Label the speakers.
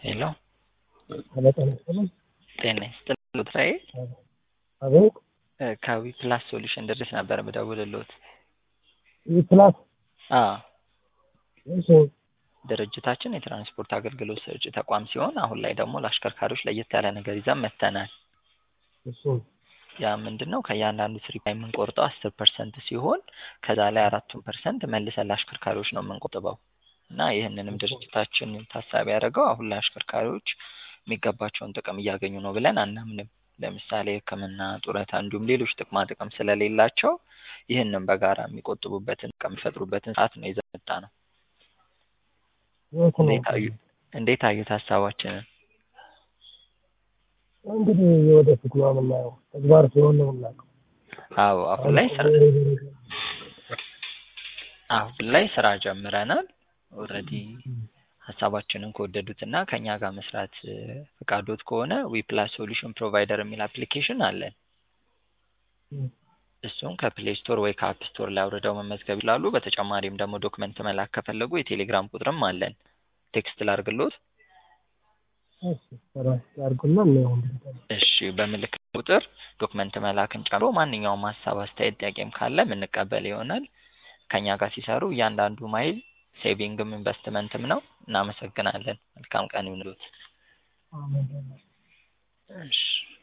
Speaker 1: ሄሎ
Speaker 2: ሄሎ ጤና ይስጥልኝ።
Speaker 1: ጤና ይስጥልኝ ሉትራዬ
Speaker 2: አቤት
Speaker 1: ከዊ ፕላስ ሶሉሽን ድርጅት ነበር የምደውልልዎት።
Speaker 2: ይህ ፕላስ
Speaker 1: አዎ
Speaker 2: እሺ
Speaker 1: ድርጅታችን የትራንስፖርት አገልግሎት ሰጪ ተቋም ሲሆን አሁን ላይ ደግሞ ለአሽከርካሪዎች ለየት ያለ ነገር ይዘን መጥተናል።
Speaker 2: እሺ
Speaker 1: ያ ምንድን ነው ከእያንዳንዱ ትሪፕ ላይ የምንቆርጠው አስር ፐርሰንት ሲሆን ከዛ ላይ አራቱን ፐርሰንት መልሰን ለአሽከርካሪዎች ነው የምንቆጥበው እና ይህንንም ድርጅታችን ታሳቢ ያደረገው አሁን ላይ አሽከርካሪዎች የሚገባቸውን ጥቅም እያገኙ ነው ብለን አናምንም። ለምሳሌ ሕክምና፣ ጡረታ እንዲሁም ሌሎች ጥቅማ ጥቅም ስለሌላቸው ይህንን በጋራ የሚቆጥቡበትን ከሚፈጥሩበትን ሰዓት ነው ይዘን የመጣ ነው።
Speaker 2: የት ነው?
Speaker 1: እንዴት አዩ እንዴት አዩት ሀሳባችንን?
Speaker 2: እንግዲህ የወደፊት ነው የምናየው። ተግባር ሲሆን ነው የምናውቀው።
Speaker 1: አዎ አሁን ላይ ስራ አሁን ላይ ስራ ጀምረናል። ኦልሬዲ ሀሳባችንን ከወደዱት እና ከእኛ ጋር መስራት ፍቃዶት ከሆነ ዊ ፕላስ ሶሉሽን ፕሮቫይደር የሚል አፕሊኬሽን አለን። እሱን ከፕሌይ ስቶር ወይ ከአፕ ስቶር ላይ አውርደው መመዝገብ ይችላሉ። በተጨማሪም ደግሞ ዶክመንት መላክ ከፈለጉ የቴሌግራም ቁጥርም አለን። ቴክስት ላርግሎት?
Speaker 2: እሺ ስራ ያርጉና እናየው እንግዲህ።
Speaker 1: እሺ በምልክ ቁጥር ዶክመንት መላክን ጨምሮ ማንኛውም ሀሳብ፣ አስተያየት፣ ጥያቄም ካለ የምንቀበል ይሆናል። ከእኛ ጋር ሲሰሩ እያንዳንዱ ማይል ሴቪንግም ኢንቨስትመንትም ነው። እናመሰግናለን። መልካም ቀን ይሁንልዎት።
Speaker 2: አሜን።
Speaker 1: እሺ